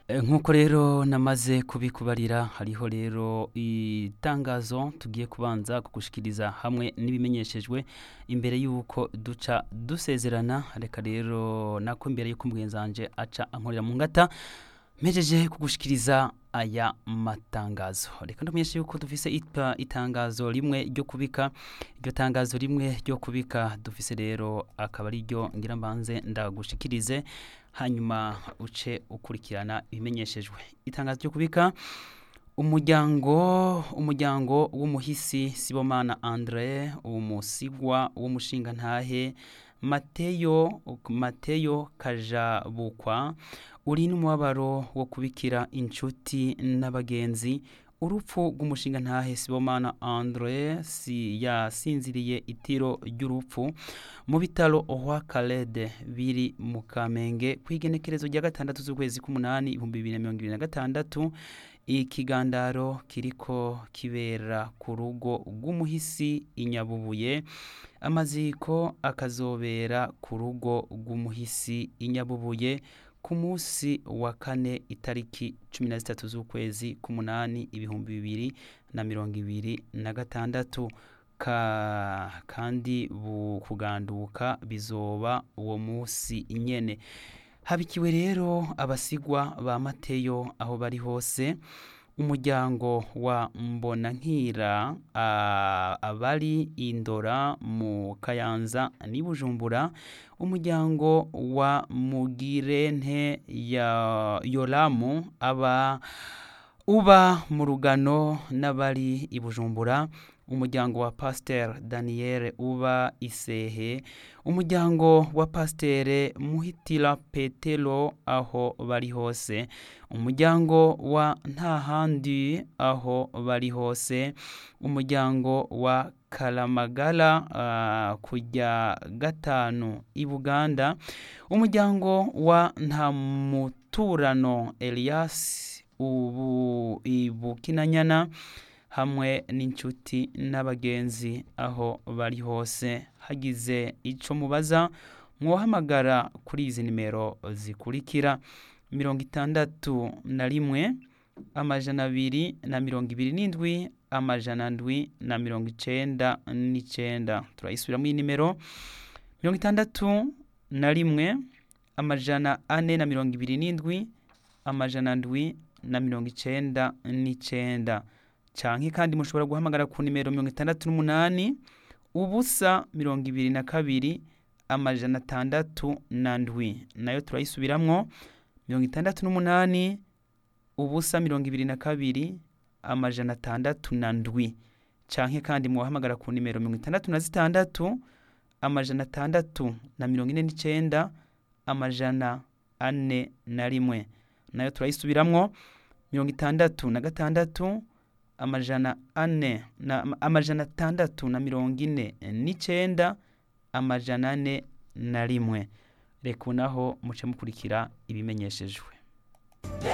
nk'uko rero namaze kubikubarira hariho rero itangazo tugiye kubanza kugushikiriza hamwe n'ibimenyeshejwe imbere y'uko duca dusezerana reka rero nako imbere y'uko umugenzanje aca ankorera mu ngata mpejeje kugushikiriza aya matangazo reka ndamenyeshe yuko dufise ita- itangazo rimwe ryo kubika iryo tangazo rimwe ryo kubika dufise rero akaba ari ryo ngira mbanze ndagushikirize hanyuma uce ukurikirana ibimenyeshejwe itangazo ryo kubika umuryango umuryango w'umuhisi sibomana andre umusigwa w'umushingantahe mateyo mateyo kajabukwa uri n'umubabaro wo kubikira inshuti n'abagenzi urupfu rw'umushingantahe sibomana andre si yasinziriye itiro ry'urupfu mu bitaro ohwa karede biri mu kamenge ku igenekerezo rya gatandatu z'ukwezi k'umunani ibihumbi bibiri na mirongo ibiri na gatandatu ikigandaro kiriko kibera ku rugo rw'umuhisi inyabubuye amaziko akazobera ku rugo rw'umuhisi inyabubuye ku munsi wa kane itariki cumi na zitatu z'ukwezi k'umunani ibihumbi bibiri na mirongo ibiri na gatandatu ka kandi bu kuganduka bizoba uwo munsi nyene habikiwe rero abasigwa ba mateyo aho bari hose umuryango wa mbonankira ah, abari indora mu kayanza n'i bujumbura umuryango wa mugirente ya yoramu aba uba mu rugano n'abari i bujumbura umuryango wa pasiteri daniyeli uba isehe umuryango wa pasiteri muhitira petero aho bari hose umuryango wa ntahandi aho bari hose umuryango wa karamagara ah, kujya gatanu i buganda umuryango wa ntamuturano elias ubu i bukinanyana hamwe n'inshuti n'abagenzi aho bari hose hagize ico mubaza mwohamagara kuri izi nimero zikurikira mirongo itandatu na rimwe amajana abiri na mirongo ibiri n'indwi amajana ndwi na mirongo icenda n'icenda turayisubiramo iyi nimero mirongo itandatu na rimwe amajana ane na mirongo ibiri n'indwi amajana ndwi na mirongo icenda n'icenda canke kandi mushobora guhamagara ku nimero mirongo itandatu n'umunani ubusa mirongo ibiri na kabiri amajana atandatu na ndwi nayo turayisubiramwo mirongo itandatu n'umunani ubusa mirongo ibiri na kabiri amajana atandatu na ndwi canke kandi muwahamagara ku nimero mirongo itandatu na zitandatu amajana atandatu na mirongo ine n'icenda amajana ane na rimwe nayo turayisubiramwo mirongo itandatu na gatandatu amajana ane na amajana atandatu na mirongo ine n'icenda amajana ane na rimwe reka ubu naho muce mukurikira ibimenyeshejwe